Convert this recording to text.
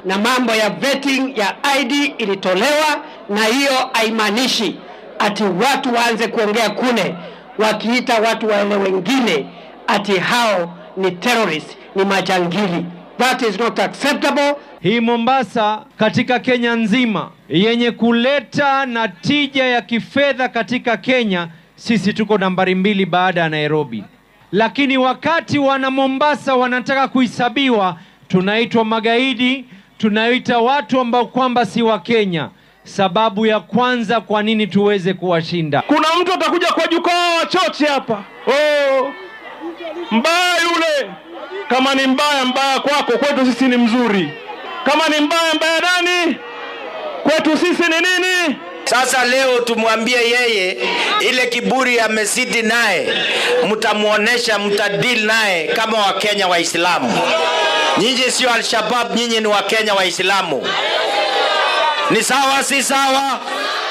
na mambo ya vetting ya ID ilitolewa, na hiyo haimaanishi ati watu waanze kuongea kule wakiita watu wale wengine ati hao ni terrorist, ni majangili. That is not acceptable. Hii Mombasa katika Kenya nzima yenye kuleta na tija ya kifedha katika Kenya, sisi tuko nambari mbili baada ya Nairobi. Lakini wakati wana Mombasa wanataka kuhesabiwa, tunaitwa magaidi, tunaita watu ambao kwamba si wa Kenya. Sababu ya kwanza kwa nini tuweze kuwashinda. Kuna mtu atakuja kwa jukwaa wachoche hapa, oh, mbaya yule. Kama ni mbaya, mbaya kwako, kwetu sisi ni mzuri. Kama ni mbaya, mbaya nani? Kwetu sisi ni nini? Sasa leo tumwambie yeye ile kiburi amezidi naye, mtamuonesha, mtadili naye kama Wakenya Waislamu. Nyinyi sio Al-Shabab, nyinyi ni Wakenya Waislamu. Ni sawa, si sawa?